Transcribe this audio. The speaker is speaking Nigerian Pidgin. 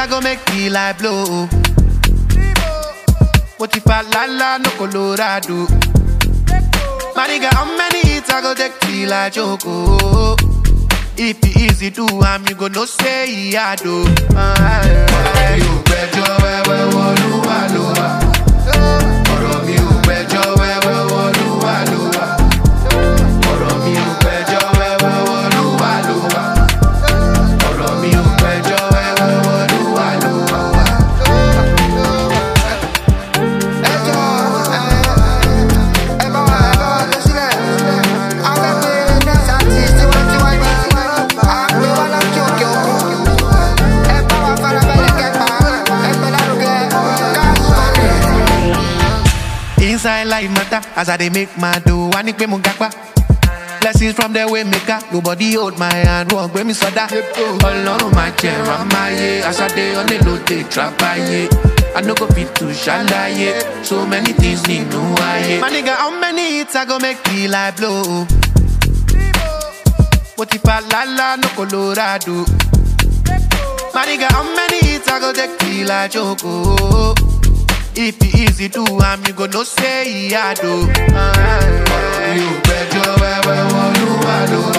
I go make the light blow. What if I la la no Colorado? My nigga, how many hits I go take till I choke? oh? If it easy do, I'm you go no say I do. Ọ̀rọ̀ mi ò gbẹ́jọ́ wẹ́wẹ́ wọlúwa ló wà. Ọ̀rọ̀ mi ò gbẹ́jọ́ wẹ́wẹ́ wọlúwa ló wà. Ọ̀rọ̀ mi ò gbẹ́jọ́ wẹ́wẹ́ wọlúwa ló wà. Ọ̀rọ̀ mi ò gbẹ́jọ́ wẹ́wẹ́ wọlúwa ló wà. ẹjọ́ ẹ bá wa ẹ bá wa lọ sílẹ̀ afẹ́fẹ́ nẹ́ẹ̀sì àti tiwantiwa ni àgbẹ̀ wa láti òkè òkun ẹ bá wa farabalẹ̀ kẹfà ẹgbẹ́ lárugẹ cash money. Inside life matter as I dey make my dough. I need pay mo gapa. Blessings from the way maker. Nobody hold my hand. Wọ́n gbé mi sọ́dá. Ọlọ́run máa jẹ ramáyé. Aṣáde onílòdè trapaye. I no go fit to ṣàlàyé. So many things nínú ayé. My nigga, how many hits I go make the light blow? Mo ti fa lálá no Colorado. My nigga, how many hits I go take till I choke? oh? If it easy do, I'm you go no say I do. Ọ̀rọ̀ mi ò gbẹ́jọ́ wẹ́wẹ́ wọlúwa ló